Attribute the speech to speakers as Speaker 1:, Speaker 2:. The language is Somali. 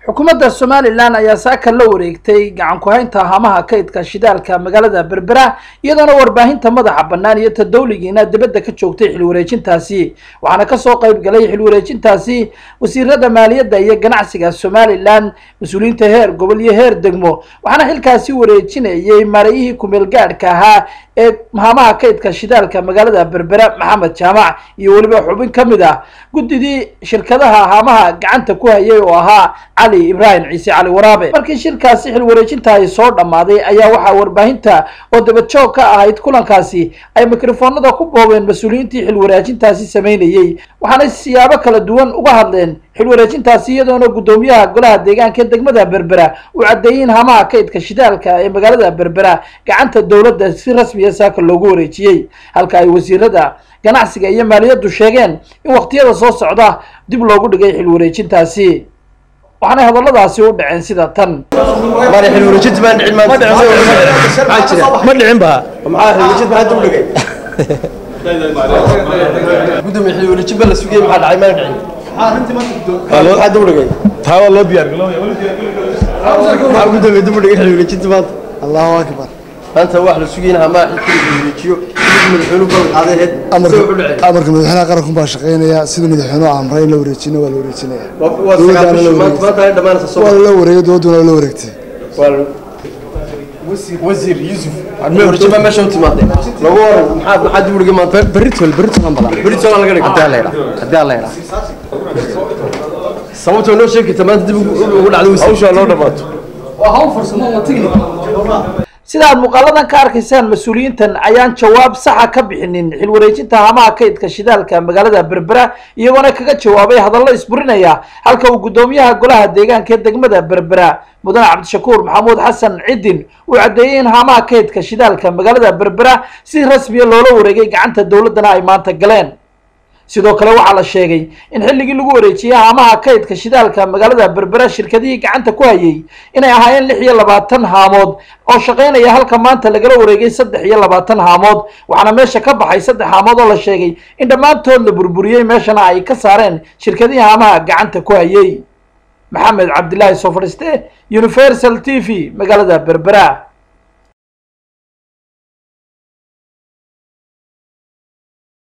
Speaker 1: xukuumadda somalilan ayaa saaka la wareegtay gacan ku-haynta hamaha kaydka shidaalka magaalada berbera iyadoona warbaahinta madaxa bannaan iyo ta dawligiina dibadda ka joogtay xilwareejintaasi waxaana kasoo qayb galay xilwareejintaasi wasiirada maaliyadda iyo ganacsiga somalilan mas-uuliyiinta heer gobol iyo heer degmo waxaana xilkaasi wareejinayay maarayihii kumeel gaadhka ahaa ee hamaha kaydka shidaalka magaalada berbera maxamed jaamac iyo weliba xubin ka mid ah guddidii shirkadaha hamaha gacanta ku hayay oo ahaa cali ibraahim ciise cali waraabe markii shirkaasi xil wareejinta ay soo dhammaaday ayaa waxaa warbaahinta oo dabajoog ka ahayd kulankaasi ay mikrofoonada ku boobeen mas-uuliyiintii xil wareejintaasi sameynayey waxaana siyaabo kala duwan uga hadleen xil wareejintaasi iyadoona guddoomiyaha golaha deegaanka ee degmada berbera uu caddeeyey in hamaha kaydka shidaalka ee magaalada berbera gacanta dowladda si rasmiya saaka loogu wareejiyey halka ay wasiirada ganacsiga iyo maaliyaddu sheegeen in waqtiyada soo socda dib loogu dhigay xil wareejintaasi waxaanay hadalladaasi u dhaceen sida tan
Speaker 2: mara xil wareejinta baan dhicin maanta maxaa jira
Speaker 3: ma dhicin ba
Speaker 2: maxaa xil wareejinta maxaa dib u dhigay gudoomiye xil wareejin ba la sugayay maxaa dhacay maana dhicin maxaa dib u dhigay
Speaker 3: taa waa loo diyaar galooya
Speaker 2: maxaa gudoomiye dib u dhigay xil wareejinta maanta
Speaker 4: allahu akbar
Speaker 2: maanta wax la sugayna hamaa xilkii la wareejiyo sidii madaxweynuhu ballan qaaday ahayd
Speaker 4: amarka
Speaker 2: sida wuxuu dhacay
Speaker 4: amarka madaxweynaha qaranku baa shaqeynaya sida madaxweynuhu amray in la wareejina waa la wareejinaya
Speaker 2: waa waa sagaal bishi maanta maanta ay dhamaanaysa soo
Speaker 4: waa la wareegay dowladuna waa la wareegtay
Speaker 2: waa wasiir yusuf xil wareejin baa meesha u timaaday lagu waran maxaa maxaa dib u dhigay maanta
Speaker 3: berritol berritol aan badan
Speaker 2: berito laga dhigay
Speaker 3: haddii alla yidhaa haddii alla yidhaa
Speaker 2: sababta noo sheegi karta maanta dib ugu ugu dhacday wasiir hawsha loo dhamaato
Speaker 1: sida aad muuqaaladan ka arkaysaan mas-uuliyiintan ayaan jawaab saxa ka bixinin xil wareejinta hamaha kaydka shidaalka magaalada berbera iyagoona kaga jawaabay hadallo isburinaya halka uu guddoomiyaha golaha deegaanka ee degmada berbera mudane cabdishakuur maxamuud xasan cidin uu caddeeyey in hamaha kaydka shidaalka magaalada berbera si rasmiya loola wareegay gacanta dowladdana ay maanta galeen sidoo kale waxaa la sheegay in xilligii lagu wareejiyey haamaha kaydka shidaalka magaalada berbera shirkadihii gacanta ku hayay inay ahaayeen lix iyo labaatan haamood oo shaqaynaya halka maanta lagala wareegay saddex iyo labaatan haamood waxaana meesha ka baxay saddex haamood oo la sheegay in dhammaantood la burburiyey meeshana ay ka saareen shirkadihii haamaha gacanta ku hayay maxamed cabdilaahi soo fadhiiste universal t v magaalada berbera